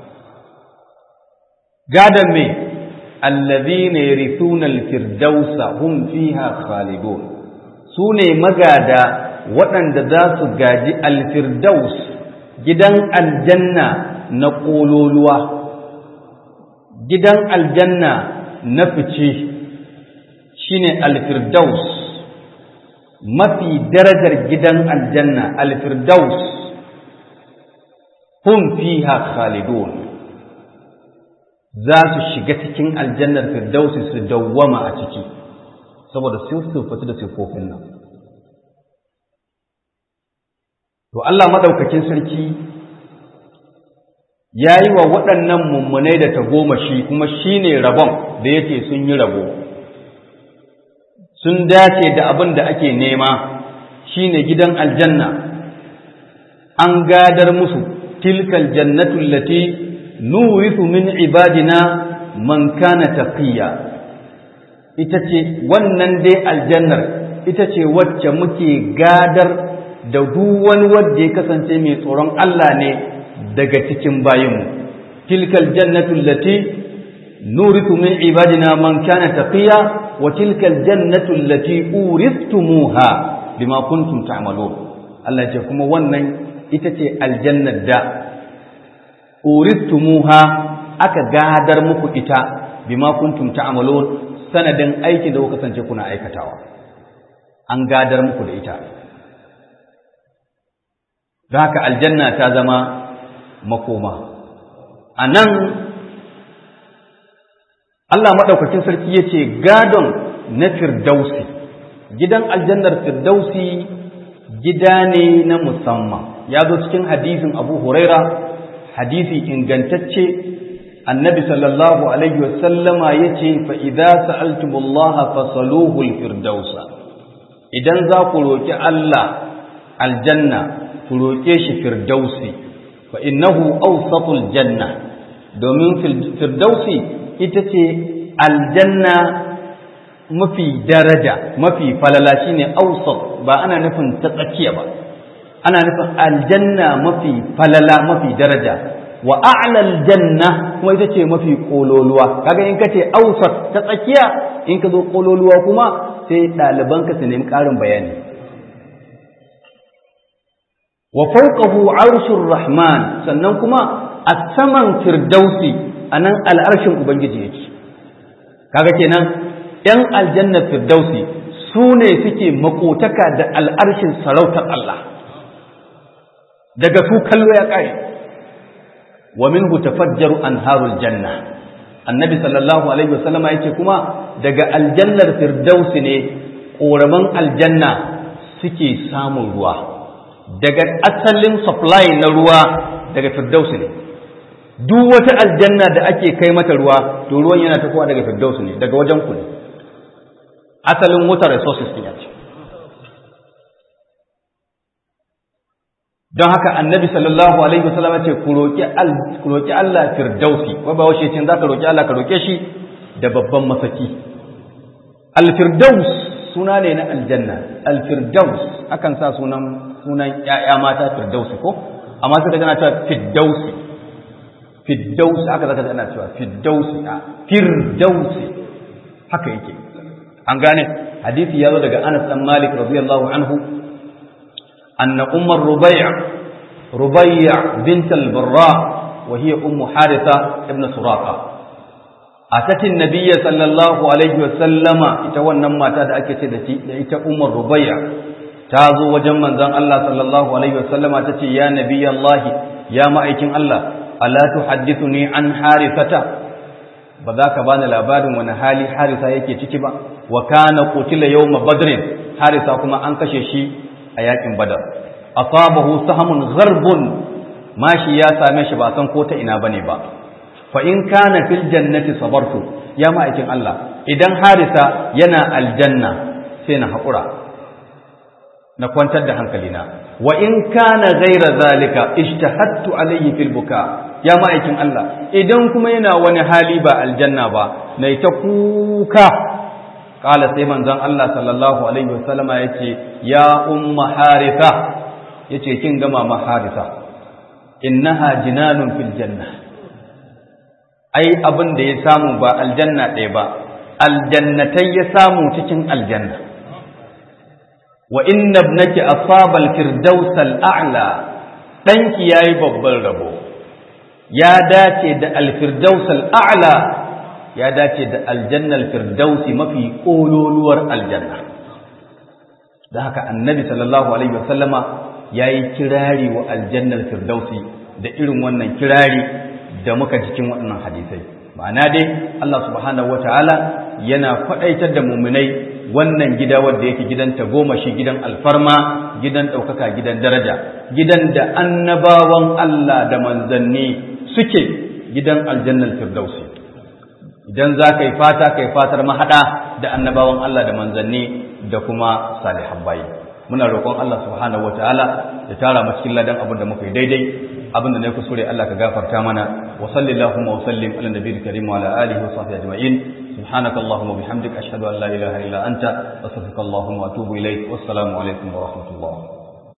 gadon me allazina yarithuna alfirdausa hum fiha khalidun sune magada waɗanda za su gaji alfirdaus gidan aljanna na ƙololuwa gidan aljanna na fice shine alfirdaus mafi darajar gidan aljanna alfirdaus hum fiha khalidun za su shiga cikin aljannar firdausi su dawwama a ciki saboda sun sufatu da siffofin nan to Allah madaukakin sarki ya yi wa waɗannan mummunai da tagomashi kuma shi ne rabon da yake sun yi rabo sun dace da abin da ake nema shi ne gidan aljanna an gadar musu tilkal jannatu lati nurithu min ibadina man kana taqiya ita ce wannan dai aljannar ita ce wacce muke gadar da duk wani wanda ya kasance mai tsoron Allah ne daga cikin bayinmu tilkal jannatu allati نورث من عبادنا من كان تقيا وتلك الجنة التي أورثتموها بما كنتم تعملون الله يجي kuma wannan ita ce aljannar da uristumuha aka gadar muku ita bima kuntum ta'malun sanadin aikin da kuka kasance kuna aikatawa an gadar muku da ita don haka aljanna ta zama makoma a nan Allah maɗaukakin sarki ya ce gadon na firdausi gidan aljannar firdausi gida ne na musamman ya zo cikin hadisin abu huraira hadisi ingantacce annabi sallallahu alaihi wasallama ya ce fa'iza sa'altumullaha fasaluhul firdausa idan za ku roƙi Allah aljanna ku roƙe shi firdausi fa innahu awsatul janna domin firdausi ita ce aljanna mafi daraja mafi falala shine awsat ba ana nufin ta tsakiya ba ana nufin aljanna mafi falala mafi daraja wa a'la aljanna kuma ita ce mafi kololuwa kaga in kace awsat ta tsakiya in ka zo kololuwa kuma sai ɗaliban ka su nemi ƙarin bayani wa fawqahu arshur rahman sannan kuma a saman firdausi anan al'arshin ubangiji yake kaga kenan ‘yan aljannar firdausi su ne suke makotaka da al'arshin sarautar Allah daga su kallo ya ƙare wa min tafajjaru anharul janna annabi sallallahu alaihi wasallama yake kuma daga aljannar firdausi ne ƙoraman aljanna suke samun ruwa daga asalin supply na ruwa daga firdausi ne duk wata aljanna da ake kai mata ruwa to ruwan yana tafowa daga firdausi ne daga wajen ku ne asalin water resources ne ce don haka annabi sallallahu alaihi wasallam ce ku roki ku roki Allah firdausi wai ba washe cin zaka roki Allah ka roke shi da babban masaki al-firdaus suna ne na aljanna al-firdaus akan sa sunan sunan ƴaƴa mata firdausi ko amma sai daga na cewa firdausi firdausi aka zaka ana cewa firdausi a firdausi haka yake an gane hadisi ya zo daga Anas dan Malik radiyallahu anhu anna ummar rubai' rubai' bint al-barra wa hiya ummu haritha ibn suraqa atati an-nabiy sallallahu alaihi wa sallama ita wannan mata da ake ce da shi da ita ummar rubai' ta zo wajen manzon Allah sallallahu alaihi wa sallama tace ya nabiyallahi ya ma'aikin Allah ala tuhaddithuni an harithata ba za ka bani labarin wani hali harisa yake ciki ba wa kana qutila yawma badrin harisa kuma an kashe shi a yakin badar asabahu sahamun gharbun mashi ya same shi ba san ko ta ina bane ba fa in kana fil jannati sabartu ya ma'aikin Allah idan harisa yana aljanna sai na haƙura na kwantar da hankalina wa in kana ghaira zalika ishtahattu alayhi fil buka ya ma'aikin Allah idan kuma yana wani hali ba aljanna ba na ta kuka kala sai manzon Allah sallallahu alaihi wasallama yace ya umma haritha yace kin gama ma haritha innaha jinanun fil janna ai abin da ya samu ba aljanna ɗaya ba aljannatai ya samu cikin aljanna wa inna ibnaki asaba al-firdaus al-a'la danki yayi babban rabo ya dace da al-firdaus al-a'la ya dace da aljannal firdausi mafi kololuwar aljanna da haka annabi sallallahu alaihi wasallama yayi kirari wa aljannal firdausi da irin wannan kirari da muka cikin waɗannan hadisai ma'ana dai Allah subhanahu wataala yana faɗaitar da muminai wannan gida wanda yake gidan tagomashi gidan alfarma gidan ɗaukaka gidan daraja gidan da annabawan Allah da manzanni suke gidan aljannal firdausi idan za ka yi fata ka yi fatar mahaɗa da annabawan Allah da manzanni da kuma salihan bayi muna roƙon Allah subhanahu wataala ya tara mu cikin ladan abin da muka yi daidai abin da na kusure Allah ka gafarta mana wa sallallahu wa sallim ala nabiyil karim wa ala alihi wa sahbihi ajma'in subhanaka allahumma bihamdika ashhadu an la ilaha illa anta astaghfiruka allahumma wa atubu ilaik wassalamu alaikum wa rahmatullah